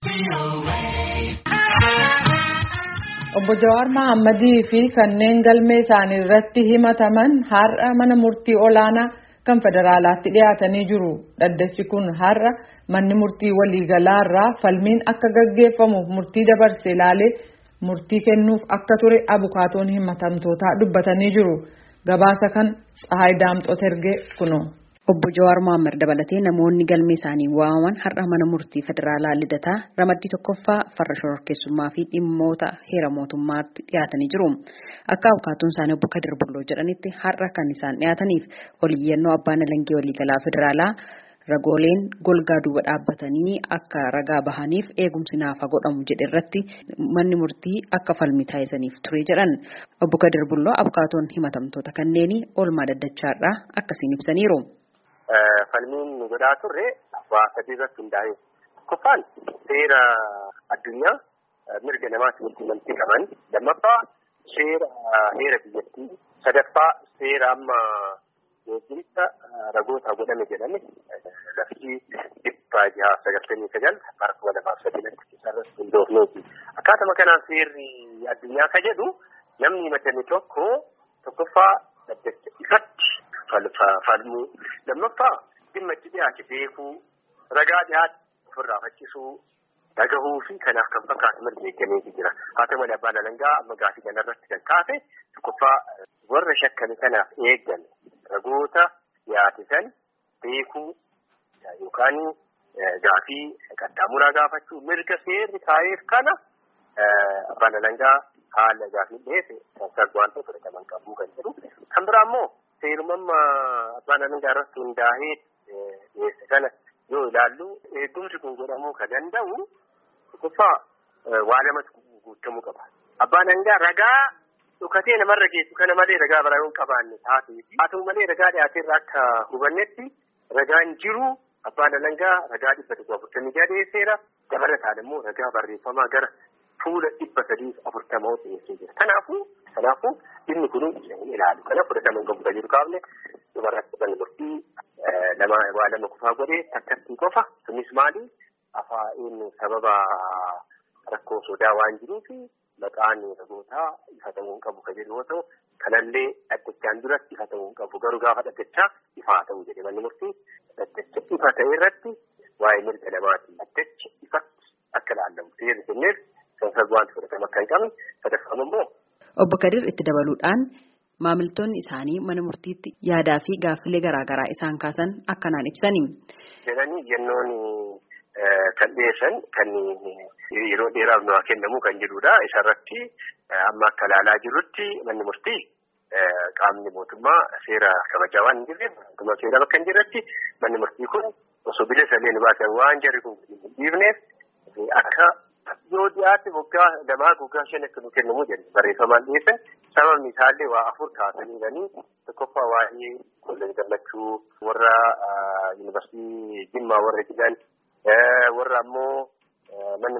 Obbo Jawaar Mohammadii fi kanneen galmee isaanii irratti himataman har'a mana murtii olaanaa kan federaalaatti dhiyaatanii jiru. Dhaddachi kun har'a manni murtii waliigalaa irraa falmiin akka gaggeeffamuuf murtii dabarse ilaalee murtii kennuuf akka ture abukaatoon himatamtootaa dubbatanii jiru. Gabaasa kan Tsahaay Daamxoot ergee kunoo. Obbo Jawaar Mohaammed dabalatee namoonni galmee isaanii waamaman har'a mana murtii federaalaa lidataa ramaddii tokkoffaa farra shororkeessummaa fi dhimmoota heera mootummaatti dhiyaatanii jiru. Akka abukaatoon isaanii obbo Kadir Bulloo jedhanitti har'a kan isaan dhiyaataniif oliyyannoo abbaan alangee waliigalaa federaalaa ragooleen golgaa duuba dhaabbatanii akka ragaa bahaniif eegumsi naafa godhamu jedhe irratti manni murtii akka falmii taasisaniif ture jedhan. Obbo Kadir Bulloo abukaatoon himatamtoota kanneenii oolmaa daddachaarraa akkasiin ibsaniiru. Falmiin nu godhaa turre waa sadii irratti hundaa'e. Tokkoffaan seera addunyaa mirga namaatti walitti amantii qaban. Lammaffaa seera heera biyyattii. Sadaffaa seera amma geejjibisa ragoota godhame jedhame lafti dhibba jaha sagaltamii sagal bara kuma lamaaf sadinatti isarratti hundoofneeti. Akkaatuma kanaan seerri addunyaa ka jedhu namni himatame tokko tokkoffaa dhaddacha ifatti falmuu lammaffaa dhimma itti dhiyaate beekuu ragaa dhiyaate ofirraa faccisuu dhagahuu fi kanaaf kan fakkaatu mirga eeggameetu jira haa ta'u malee abbaan alangaa amma gaafii kanarratti kan kaase tokkoffaa warra shakkame kanaaf eeggan ragoota dhiyaate san beekuu yookaan gaafii qaxxaamuraa gaafachuu mirga seerri kaa'eef kana abbaan alangaa haala gaafii dhiyeesse kan sarbu'aan ta'e fudhataman qabuu kan jedhu kan biraa immoo seerumamma abbaan alangaa irratti hundaa'ee dhiyeesse kana yoo ilaallu eegumsi kun godhamuu kan danda'u tokkoffaa waa lamatu guutamuu qaba. Abbaan alangaa ragaa dhukatee namarra geessu kana malee ragaa biraa yoo hin qabaanne taatee haa ta'u malee ragaa dhiyaateerra akka hubannetti ragaan jiru abbaan alangaa ragaa dhibba tokko afurtamii jaha dhiyeesseera dabalataan immoo ragaa barreeffamaa gara fuula dhibba sadii afurtamaa dhiyeessee jira. Kanaafuu kanaafuu dhimmi kun hin ilaalu. Kana fudhataman qabu kan jiru kaafne dubarratti kan murtii lama waa lama kufaa godhee takkattii qofa. Kunis maali? Afaan sababa rakkoo sodaa waan jiruuf maqaan ragootaa ifa ta'uu hin qabu kan jedhu yoo ta'u kanallee dhaddachaan duratti ifa ta'uu hin qabu. Garuu gaafa dhaddachaa ifaa ta'uu jedhe manni murtii dhaddacha ifa ta'e irratti waa'ee mirga namaati. Dhaddacha ifatti akka ilaallamu seerri kenneef kan sarbu'aanti fudhatama akka hin qabne sadaffaan immoo Obbo Kadir itti dabaluudhaan maamiltoonni isaanii mana murtiitti yaadaa fi gaaffilee garaagaraa isaan kaasan akkanaan ibsani. Jedhanii yennoon kan dhiyeessan kan yeroo dheeraaf nu haa kennamu kan jedhudha. Isarratti amma akka ilaalaa jirrutti manni murtii qaamni mootummaa seera kabajaa waan hin jirreef mootummaa seera bakka hin jirretti manni murtii kun osoo bilisa illee nu baasan waan jarri kun hin dhiifneef akka yoo dhiyaate waggaa lamaa waggaa shan akka nu kennamu jedhe barreeffamaan dhiyeessan sababni isaallee waa afur kaasanii jiranii tokkoffaa waa'ee kolleejii gammachuu warra yuunivarsiitii jimmaa warra jiran warra ammoo manni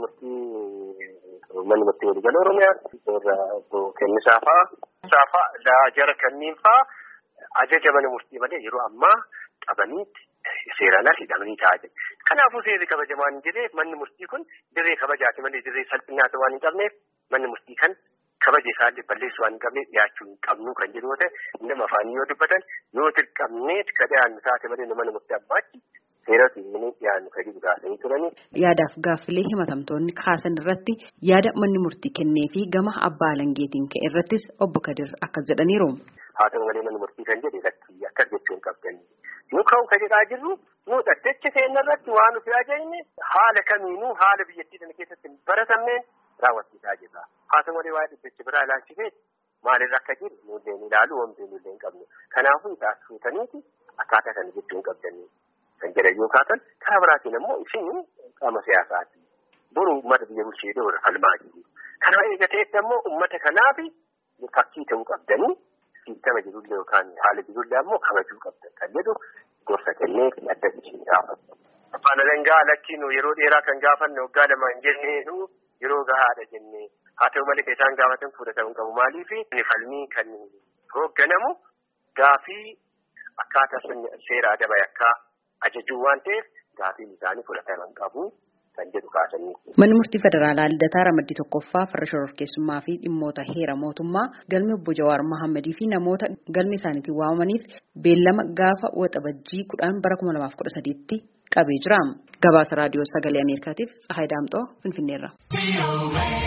murtii manni murtii waliigala oromiyaa warra kennisaa fa'aa saafaa jara kanniin fa'aa ajaja mana murtii malee yeroo ammaa qabaniitti seeraan as hidhamanii taa'aa jiru. Kanaafuu seerri kabajamaan hin jirreef manni murtii kun dirree kabajaati malee dirree salphinaati waan hin qabneef manni murtii kan kabaja isaallee balleessu waan hin qabneef dhiyaachuu hin qabnu kan jedhu yoo ta'e nama afaanii yoo dubbatan yoo dirqamneet ka dhiyaannu taate malee mana murtii ammaatti seerota hin dhiyaannu kan jedhu gaafanii turanii. Yaadaaf gaaffilee himatamtoonni kaasan irratti yaada manni murtii kennee fi gama abbaa alangeetiin ka'e irrattis obbo Kadir akkas jedhaniiru. Haa ta'u malee manni murtii kan jedhe lakkii akkas jechuu hin qabdanii. Nu ka'u ka jedhaa jirru nu dhaddacha keenya irratti waan nuti ajajne haala kamiinuu haala biyyattii sana keessatti hin baratamneen raawwachiisaa jirra. Haa ta'u malee waa'ee dhaddacha biraa ilaalchisee maalirra akka jiru nullee ni ilaalu wanti nullee hin qabnu. Kanaafuu isaa fuutaniiti akkaataa kana jechuu hin qabdanii kan jedhan yoo kaatan karaa biraatiin immoo isin qaama siyaasaati. Boru uummata biyya bulchee dhoora falmaa jiru. Kana eegateetti ammoo uummata kanaaf fakkii ta'uu qabdanii siistama jirullee yookaan haala jirullee ammoo kabajuu qabdan kan jedhu gorsa kennee dhaddachi gaafatu. Abbaan alangaa lakkiinu yeroo dheeraa kan gaafanne waggaa lama hin jenneenu yeroo gahaadha jennee haa ta'u malee kan isaan gaafatan fudhatamuu qabu maaliif inni falmii kan hoogganamu gaafii akkaataa seera adaba yakkaa ajajuu waan ta'eef gaafiin isaanii fudhataman qabu kan jedhu kaasanii. Manni murtii federaalaa Lidataa Ramaddii Tokkoffaa farra shororkeessummaa fi dhimmoota heera mootummaa galmi obbo Jawaar Mohammadii fi namoota galmi isaaniitiin waamamaniif beellama gaafa waxabajjii kudhan bara kuma lamaaf kudha sadiitti qabee jira. Gabaasa raadiyoo sagalee Ameerikaatiif Tsahaay Daamxoo Finfinneerra.